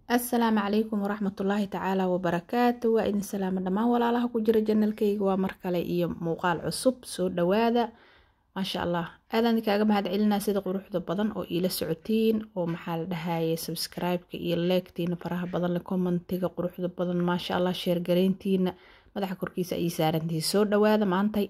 assalaamu calaykum waraxmatullaahi tacaala wabarakaatu waa idin salaamo dhammaan walaalaha ku jira janalkayga waa mar kale iyo muuqaal cusub soo dhawaada maasha allah aadaan kaaga mahad celinaa sida quruxda badan oo iila socotiin oo maxaa la dhahaye subscribe-ka iyo leegtiina faraha badan le commentiga quruxda badan maasha allah sheergareyntiina madaxa korkiisa ayay saarantihiin soo dhawaada maantay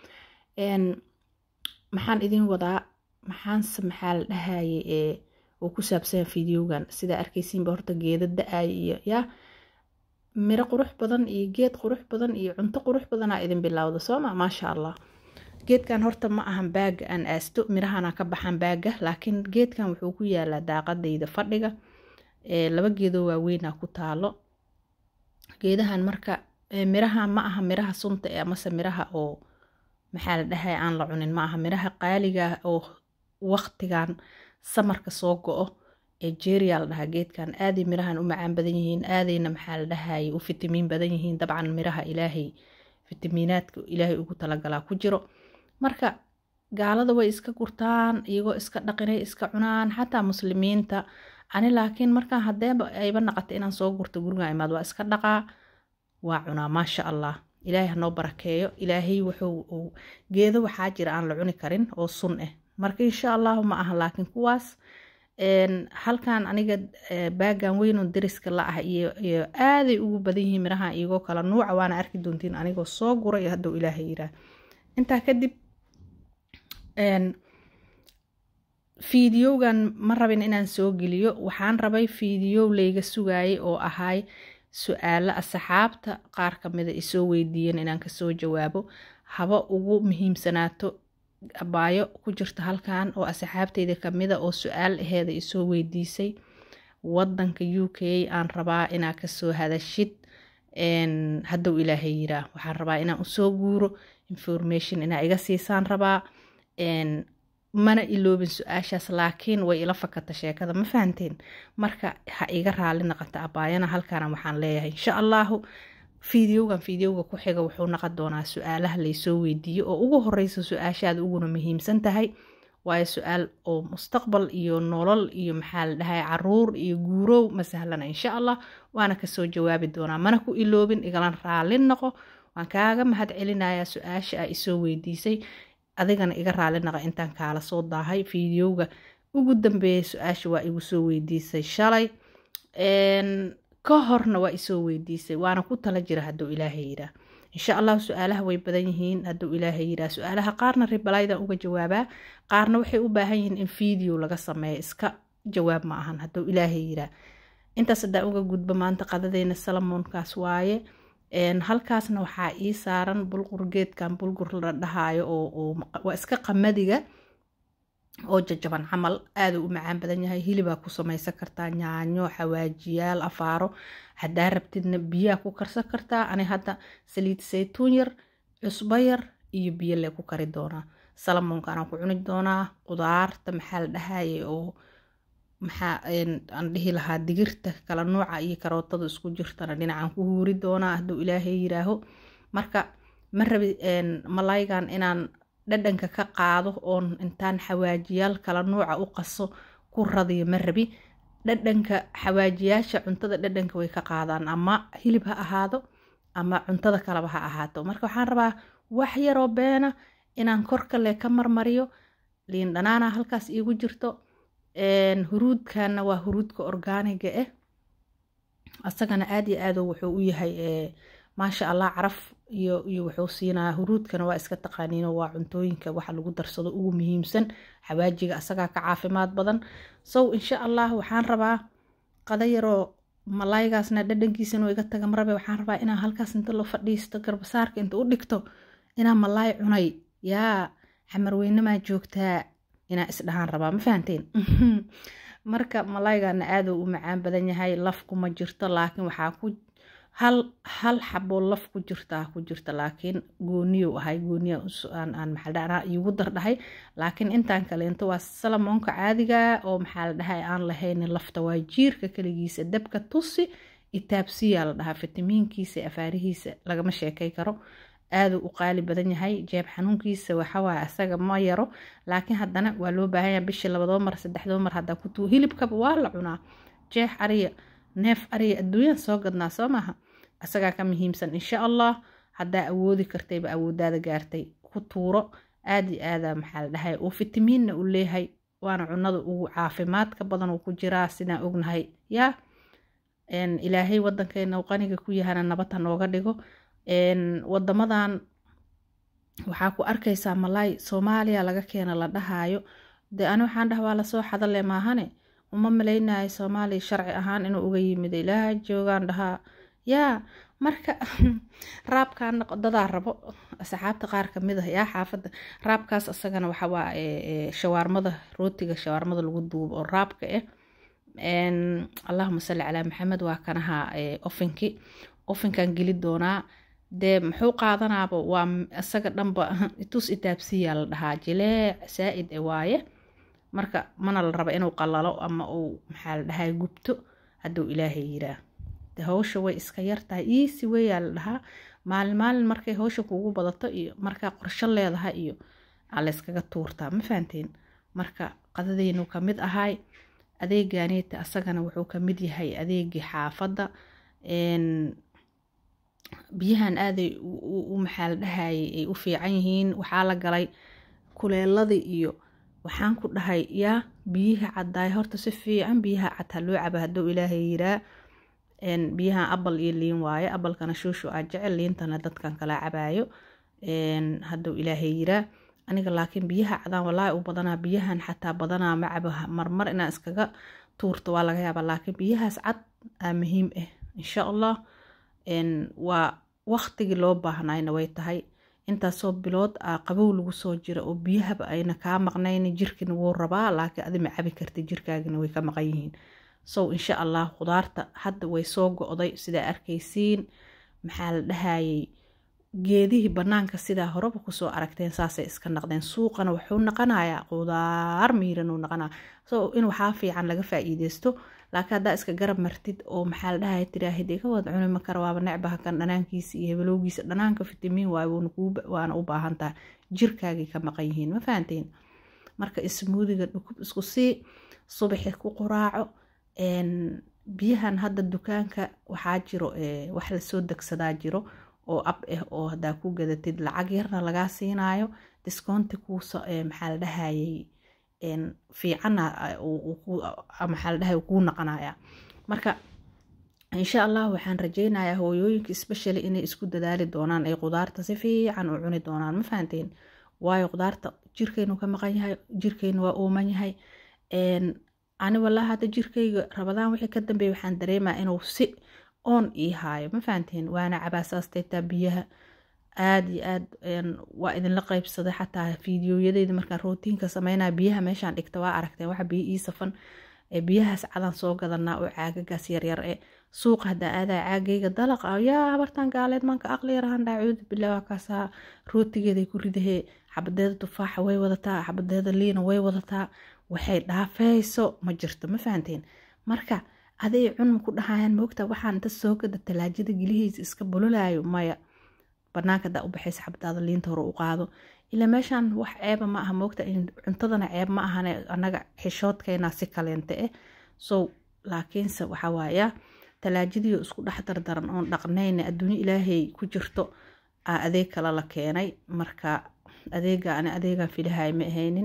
maxaan idin wadaa maxaanse maxaa la dhahaye ee oo ku saabsan videogan sidaa arkaysiinba horta geeda da-ay iyo yaa miro qurux badan iyo geed qurux badan iyo cunto qurux badanaa idin bilowda sooma maasha allah geedkan horta ma ahan baaga aan aasto mirahana ka baxan baaga laakiin geedkan wuxuu ku yaalaa daaqadayda fadhiga laba geedoo waaweynaa ku taalo geedahan marka miraha ma aha miraha sunta ee amase miraha oo maxaa la dhahay aan la cunin ma aha miraha qaaliga oo waqtigan samarka soo go-o ee jeeriyaa la dhahaa geedkan aaday mirahan u macaan badan yihiin aadayna maxaa la dhahaye u fitamiin badan yihiin dabcan miraha ilaahay fitamiinaadka ilaahay ugu talagalaa ku jiro marka gaalada way iska gurtaan iyagoo iska dhaqinay iska cunaan xataa muslimiinta ani laakiin markaan hadeeba ayba naqata inaan soo gurto guriga imaad waa iska dhaqaa waa cunaa maasha allah ilaahay hanoo barakeeyo ilaahay wuxuu geedo waxaa jira aan la cuni karin oo sun ah marka insha allahu ma aha laakiin kuwaas halkan aniga baagan weynoo dariska la ah iyo aaday ugu badan yihiin miraha iyagoo kala nuuca waana arki doontiin anigoo soo guray hadduu ilaahay yiraa intaa kadib fiidiyowgan ma rabin inaan soo geliyo waxaan rabay fiidiyow layga sugaayay oo ahay su-aalo asxaabta qaar kamida isoo weydiiyeen inaan kasoo jawaabo haba ugu muhiimsanaato abaayo ku jirta halkan oo asxaabteyda kamida oo su-aal aheeda isoo weydiisay wadanka u k aan rabaa inaa kasoo hadashid hadduu ilaahay yiraa waxaan rabaa inaan usoo guuro information inaa iga siisaan rabaa mana iloobin su-aashaas laakiin way ila fakata sheekada ma fahanteen marka ha iga raali naqata abaayana halkaana waxaan leeyahay insha allahu fideogan fideoga ku xiga wuxuu naqon doonaa su-aalaha laysoo weydiiyo oo ugu horeysa su-aashaada uguna muhiimsan tahay waayo su-aal oo mustaqbal iyo nolol iyo maxaa la dhahay caruur iyo guurow ma sahlana insha allah waana kasoo jawaabi doonaa mana ku iloobin igalan raali noqo waan kaaga mahad celinayaa su-aasha a isoo weydiisay adigana iga raali naqa intaan kaala soo daahay fideoga ugu dambeeya su-aasha waa igu soo weydiisay shalay ka horna waa isoo weydiisay waana ku tala jira hadduu ilaahay yiraa insha allahu su-aalaha way badan yihiin hadduu ilaahay yiraa su-aalaha qaarna ribalaydan uga jawaabaa qaarna waxay u baahan yihiin in video laga sameeyo iska jawaab ma ahan hadduu ilaahay yiraa intaas haddaan uga gudbo maanta qadadeyna salamoonkaas waaye halkaasna waxaa ii saaran bulqur geedkan bulgur la dhahaayo oo waa iska qamadiga oo jajaban camal aaduu u macaan badan yahay hilibaa ku samaysan kartaa yaanyo xawaajiyaal afaaro haddaa rabtidna biyaa ku karsan kartaa ani hadda saliid saytuun yar cusbo yar iyo biyo lee ku kari doonaa salamoonkaanaan ku cuni doonaa qudaarta maxaa la dhahaye oo maxaa aan dhihi lahaa digirta kala nuuca iyo karootada isku jirtana dhinacaan ku huuri doonaa hadduu ilaahay yiraaho marka ma rabi malaygan inaan dhadhanka ka qaado oon intaan xawaajiyaal kala nuuca u qaso ku radiyo ma rabi dhadhanka xawaajiyaasha cuntada dhadhanka way ka qaadaan ama hilib ha ahaado ama cuntada kaleba ha ahaato marka waxaan rabaa wax yaroo beena inaan korkale ka marmariyo liin dhanaana halkaas iigu jirto huruudkana waa huruudka orgaaniga ah asagana aad iyo aado wuxuu u yahay maasha allah caraf iyo iyo wuxuu siinaa huruudkana waa iska taqaaniino waa cuntooyinka waxa lagu darsado ugu muhiimsan xawaajiga asagaa ka caafimaad badan sow insha allah waxaan rabaa qada yaroo malaygaasna dhadhankiisana iga taga marabe waxaan rabaa inaan halkaas inta loo fadhiisto garbasaarka inta u dhigto inaan malaay cunay yaa xamarweynamaa joogtaa inaa isdhahaan rabaa ma fahanteen marka malaygana aaduu u macaan badan yahay laf kuma jirto laakiin waxaa ku hal hal xaboo laf ku jirtaa ku jirta laakiin gooniyow ahay gooniya aan maxaa iigu dardhahay laakiin intaan kaleento waa salamoonka caadiga oo maxaa la dhahay aan lahayn lafta waa jiirka kaligiisa dabka tusi itaabsiyaa la dhahaa fitamiinkiisa afaarihiisa lagama sheekay karo aaduu u qaali badan yahay jeeb xanuunkiisa waxawaaye asaga ma yaro laakiin haddana waa loo baahan yahay bishii labadoo mar saddexdoo mar haddaa ku tuu hilibkaba waa la cunaa jeex ariya neef ariga adduunyaan soo gadnaa soo maaha asagaa ka muhiimsan insha allah haddaa awoodi kartayba awoodaada gaartay ku tuuro aada iyo aada maxaa la dhahay uu fitamiinna u leeyahay waana cunada ugu caafimaadka badan uu ku jiraa sidaan ognahay yaa ilaahay wadankeena uu qaniga ku yahana nabad ha nooga dhigo wadamadan waxaa ku arkaysaa malaay soomaaliya laga keena la dhahaayo dee ani waxaan dhaha waa lasoo xadale maahane uma malaynayo soomaaliya sharci ahaan inuu uga yimid ilaaha joogaan dhahaa yaa marka raabkan dadaa rabo asxaabta qaar kamid ah yaa xaafadda raabkaas asagana waxawaa shawaarmada rootiga shawaarmada lagu duubo oo raabka ah allahuma salli calaa maxamed waa kanaha ofinki ofinkan geli doonaa dee muxuu qaadanaaba waa isaga dhanba itus itaabsiyaa la dhahaa jileec saa-id e waaye marka mana la raba inuu qalalo ama uu maxaa la dhahaa gubto hadduu ilaahay yiraa de hawsha way iska yartahay iisi weyaa la dhahaa maalin maalin markay hawsha kuugu badato iyo markaa qorsho leedahay iyo aa layskaga tuurtaa ma fahanteen marka qadadeynu kamid ahay adeeganeeta asagana wuxuu kamid yahay adeegii xaafadda biyahan aaday u maxaa la dhahayay ay u fiican yihiin waxaa la galay kuleeladii iyo waxaan ku dhahay yaa biyiha caddaay horta si fiican biyaha cad ha loo caba hadduu ilaahay yiraa biyahan abal iyo liin waaye abalkana shuushu aa jecel liintana dadkan kala cabaayo hadduu ilaahay yiraa aniga laakiin biyaha cadaan walaahi u badanaa biyahan xataa badanaa ma cabo marmar inaan iskaga tuurto waa laga yaabaa laakiin biyahaas cad aa muhiim ah insha allah waa waqtigii loo baahnayna way tahay intaasoo bilood a qabow lagu soo jira oo biyahaba ayna kaa maqnayn jirkina wuu rabaa laakiin adi ma cabi karta jirkaagina way ka maqan yihiin sow insha allah khudaarta hadda way soo go-day sidaa arkaysiin maxaa la dhahayay geedihii banaanka sidaa horeba kusoo aragteen saasay iska naqdeen suuqana wuxuu naqanayaa qudaar miiranuu naqanaa so in waxaa fiican laga faa-iideysto laakiin haddaa iska garab martid oo maxaa la dhahaya tiraahid iga wad cuni makara waaba necbaha kan dhanaankiisa iyo hebelowgiisa dhanaanka fitamiin waay waana u baahan taha jirkaagay ka maqan yihiin ma fahanteen marka ismuudiga dhukub isku sii subaxi ku quraaco biyahan hadda dukaanka waxaa jiro wax lasoo degsadaa jiro oo ab ah oo hadaa ku gadatid lacag yarna lagaa siinayo discounti kuusa maxaa la dhahayay fiicana maxaa la dhahay kuu naqanaya marka insha allah waxaan rajeynayaa hooyooyinka especially inay isku dadaali doonaan ay qudaarta si fiican u cuni doonaan ma fahanteen waayo qudaarta jirkeynu ka maqan yahay jirkeynu waa uuman yahay ani walaa hadda jirkeyga rabadaan wixii ka dambeeya waxaan dareemaa inuu si oon ii haayo ma fahanteen waana cabaasaastaytaa biyaha aada iyo aad waa idinla qeybsaday xataa fiidiyoyadeyda markaan rootiinka sameynaya biyaha meeshaan dhigta waa aragteen waxa biyo ii safan biyahaas cadaan soo gadanaa oo caagagaas yaryar e suuqa haddaa aadaa caagayga dalaq yaa habartaan gaaleed maanka aqli yarahan dhaacuudu bilaa waa kaasaa rootigeeday ku ridahee xabadeeda tufaaxa way wadataa xabadeeda liina way wadataa waxay dhaafeyso ma jirto ma fahanteen marka aday cunma ku dhahayaan moogta waxaan inta soo gada talaajada gelihiisa iska bulolaayo maya banaanka hadaa u baxaysa xabadaada liinta hore u qaado ilaa meeshaan wax ceeba ma aha moogta cuntadana ceeb ma ahane anaga xishoodkeena si kaleente eh so laakiinse waxaa waaya talaajadiio isku dhex dardaran oon dhaqnayna adduunyo ilaahay ku jirto aa adeeg kale la keenay marka adeega ani adeegaan filahay ma ahaynin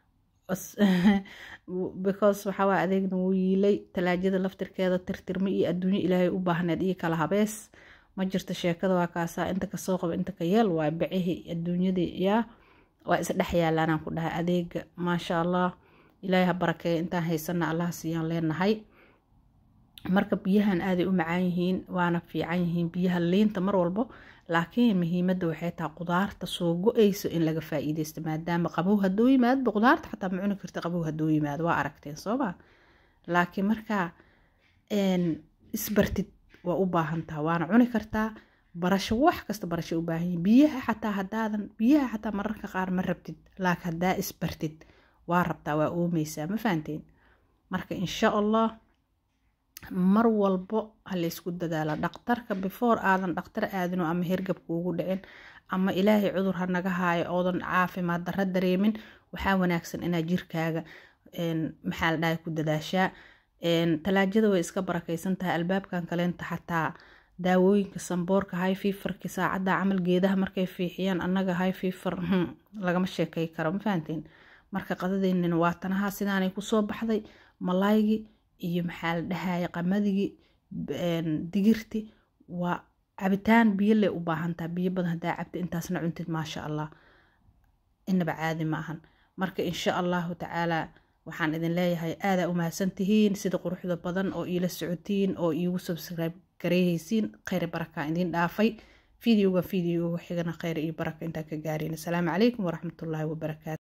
because waxawaa adeegna wuu yiilay talaajada laftirkeeda tirtirma iyo adduunyo ilaahay u baahneed iyo kala habees ma jirto sheekada waa kaasaa inta kasoo qaba inta ka yeel waa bacihii adduunyadii yaa waa isdhex yaalaanaan ku dhahay adeega maasha allah ilaahay ha barakeeya intaan haysana allaha siiyaan leenahay marka biyahan aaday u macaan yihiin waana fiican yihiin biyaha liinta mar walbo laakiin muhiimada waxay tahay qudaarta soo go-eyso in laga faa-iideysto maadaama qabow haduu yimaadba qudaarta xataa ma cuni karta qabow haduu yimaado waa aragteen sooma laakiin markaa isbartid waa u baahantaha waana cuni kartaa barasho wax kasta barasho u baahan yihin biyaha xataa hadaadan biyaha xataa mararka qaar ma rabtid laakiin hadaa isbartid waa rabtaa waa oomeysaa ma fahanteen marka insha allah mar walbo ha laysku dadaala dhaqtarka before aadan dhaqtar aadino ama hergab kuugu dhicin ama ilaahay cudur ha naga haayo oodan caafimaad darra dareemin waxaa wanaagsan inaa jirkaaga maxaa la dhahay ku dadaashaa talaajada way iska barakeysan tahay albaabkan kaleenta xataa daawooyinka samboorka high fiverka saacadda camal geedaha markay fiixiyaan annaga high fiver lagama sheekay karo ma fahanteen marka qadadeynina waa tanaha sidaanay kusoo baxday malaaygi iyo maxaa la dhahaya qamadigi digirti waa cabitaan biyo leh u baahantaha biyo badan hadaa cabta intaasna cuntid maasha allah inaba caadi ma ahan marka insha allahu tacaalaa waxaan idin leeyahay aadaa u mahadsantihiin sida quruxda badan oo iila socotiin oo iigu subscribe gareehaysiin kheyr barakaa idiin dhaafay videoga videoga xigana kheyr iyo baraka intaan ka gaareen asalaamu calaykum waraxmatullaahi wabarakaatu